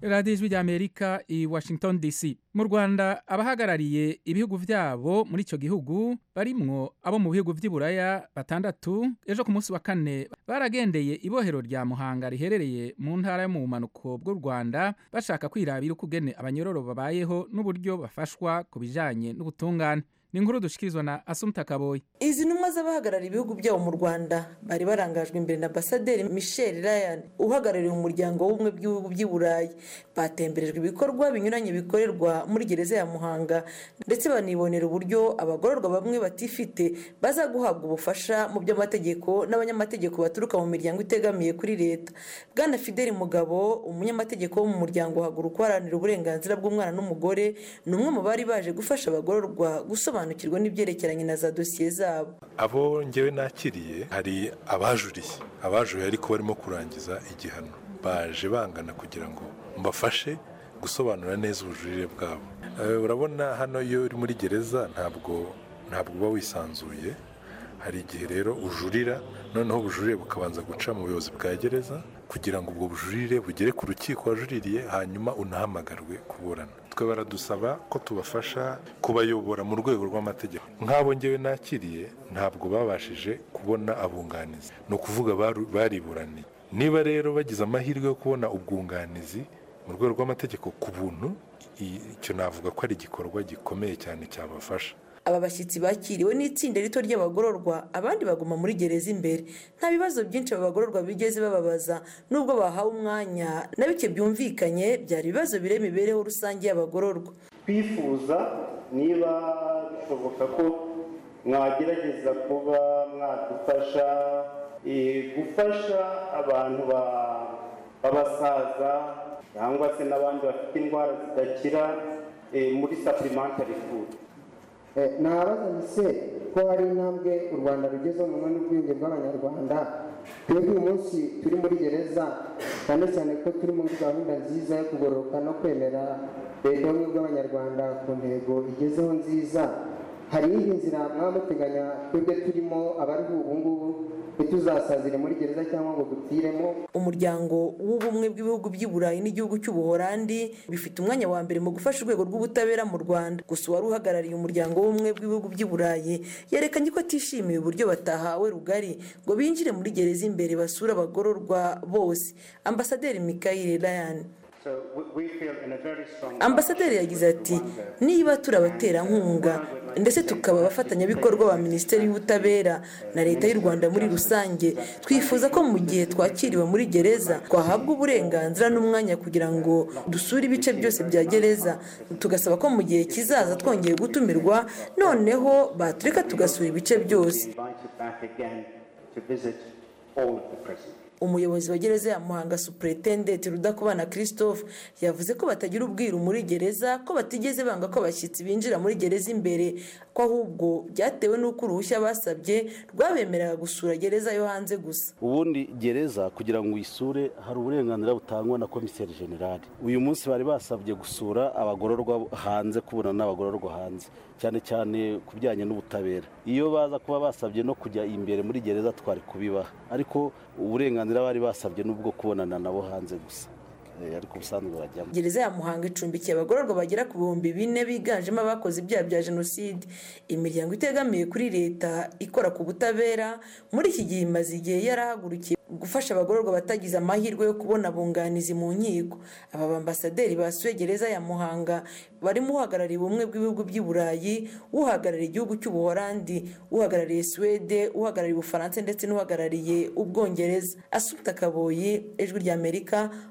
radiyo ijwi ry'amerika i washington dc mu rwanda abahagarariye ibihugu byabo muri icyo gihugu barimwo abo mu bihugu by'i buraya batandatu ejo ku munsi wa kane baragendeye ibohero rya muhanga riherereye mu ntara yo mu bumanuko bw'u rwanda bashaka kwirabira uko ugene abanyororo babayeho n'uburyo bafashwa ku bijyanye n'ubutungane ni inkuru dushikirizwa na asumta kaboyi izi ntumwa z'abahagarariye ibihugu byabo mu rwanda bari barangajwe imbere na ambasaderi michel ryan uhagarariye umuryango w'ubumwe bw'ibihugu by'i burayi batemberejwe ibikorwa binyuranye bikorerwa muri gereza ya muhanga ndetse banibonera uburyo abagororwa bamwe batifite baza guhabwa ubufasha mu by'amategeko n'abanyamategeko baturuka mu miryango itegamiye kuri leta bwana fideli mugabo umunyamategeko wo mu muryango uhaguruka uharanira uburenganzira bw'umwana n'umugore ni umwe mu bari baje gufasha abagororwa gusobanura basobanukirwa n'ibyerekeranye na za dosiye zabo abo ngewe nakiriye hari abajuriye abajuriye ariko barimo kurangiza igihano baje bangana kugira ngo mbafashe gusobanura neza ubujurire bwabo urabona hano iyo uri muri gereza ntabwo ntabwo uba wisanzuye hari igihe rero ujurira noneho ubujurire bukabanza guca mu buyobozi bwa gereza kugira ngo ubwo bujurire bugere ku rukiko wajuririye hanyuma unahamagarwe kuburana twe baradusaba ko tubafasha kubayobora mu rwego rw'amategeko nk'abo ngewe nakiriye ntabwo babashije kubona abunganizi ni ukuvuga bariburaniye niba rero bagize amahirwe yo kubona ubwunganizi mu rwego rw'amategeko ku buntu icyo navuga ko ari igikorwa gikomeye cyane cyabafasha aba bashyitsi bakiriwe n'itsinda rito ry'abagororwa abandi baguma muri gereza imbere nta bibazo byinshi aba bagororwa bigeze bababaza nubwo bahawe umwanya na bike byumvikanye byari ibibazo bire imibereho rusange y'abagororwa twifuza niba bishoboka ko mwagerageza kuba mwadufasha gufasha abantu b'abasaza cyangwa se n'abandi bafite indwara zidakira muri sapurimentari fudu ntabaza se ko hari intambwe u rwanda rugezeho mu mwanya w'ubwenge bw'abanyarwanda twebwe uyu munsi turi muri gereza cyane cyane ko turi muri gahunda nziza yo kugororoka no kwemera leta y'ubumwe bw'abanyarwanda ku ntego igezeho nziza hari indi nzira mwamuteganya twebwe turimo abariho ubu ngubu ntituzasazire muri gereza cyangwa ngo dupfiremo umuryango w'ubumwe bw'ibihugu by'i burayi n'igihugu cy'ubuhorandi bifite umwanya wa mbere mu gufasha urwego rw'ubutabera mu rwanda gusa uwari uhagarariye umuryango w'ubumwe bw'ibihugu by'i burayi yerekanye ko atishimiye uburyo batahawe rugari ngo binjire muri gereza imbere basure abagororwa bose ambasaderi mikayire rayani ambasaderi yagize ati niba turi abaterankunga ndetse tukaba abafatanyabikorwa ba minisiteri y'ubutabera na leta y'u rwanda muri rusange twifuza ko mu gihe twakiriwe muri gereza twahabwa uburenganzira n'umwanya kugira ngo dusure ibice byose bya gereza tugasaba ko mu gihe kizaza twongeye gutumirwa noneho batureka tugasura ibice byose umuyobozi wa gereza ya muhanga supuretendenti rudakubana christophe yavuze ko batagira ubwiru muri gereza ko batigeze banga ko abashyitsi binjira muri gereza imbere ko ahubwo byatewe n'uko uruhushya basabye rwabemereraga gusura gereza yo hanze gusa ubundi gereza kugira ngo uyisure hari uburenganzira butangwa na komiseri generali uyu munsi bari basabye gusura abagororwa hanze kubona n'abagororwa hanze cyane cyane ku bijyanye n'ubutabera iyo baza kuba basabye no kujya imbere muri gereza twari kubibaha ariko uburenganzira bari basabye n'ubwo kubonana nabo hanze gusa ariko ubusanzwe bajyamo gereza ya muhanga icumbikiye abagororwa bagera ku bihumbi bine biganjemo abakoze ibyaha bya jenoside imiryango itegamiye kuri leta ikora ku butabera muri iki gihe imaze igihe yarahagurukiye gufasha abagororwa batagize amahirwe yo kubona abunganizi mu nkiko aba bambasaderi basuye gereza ya muhanga barimo uhagarariye ubumwe bw'ibihugu by'i burayi uhagarariye igihugu cy'ubuhorandi uhagarariye suwede uhagarariye ubufaransa ndetse n'uhagarariye ubwongereza asubita akaboye ijwi ry'amerika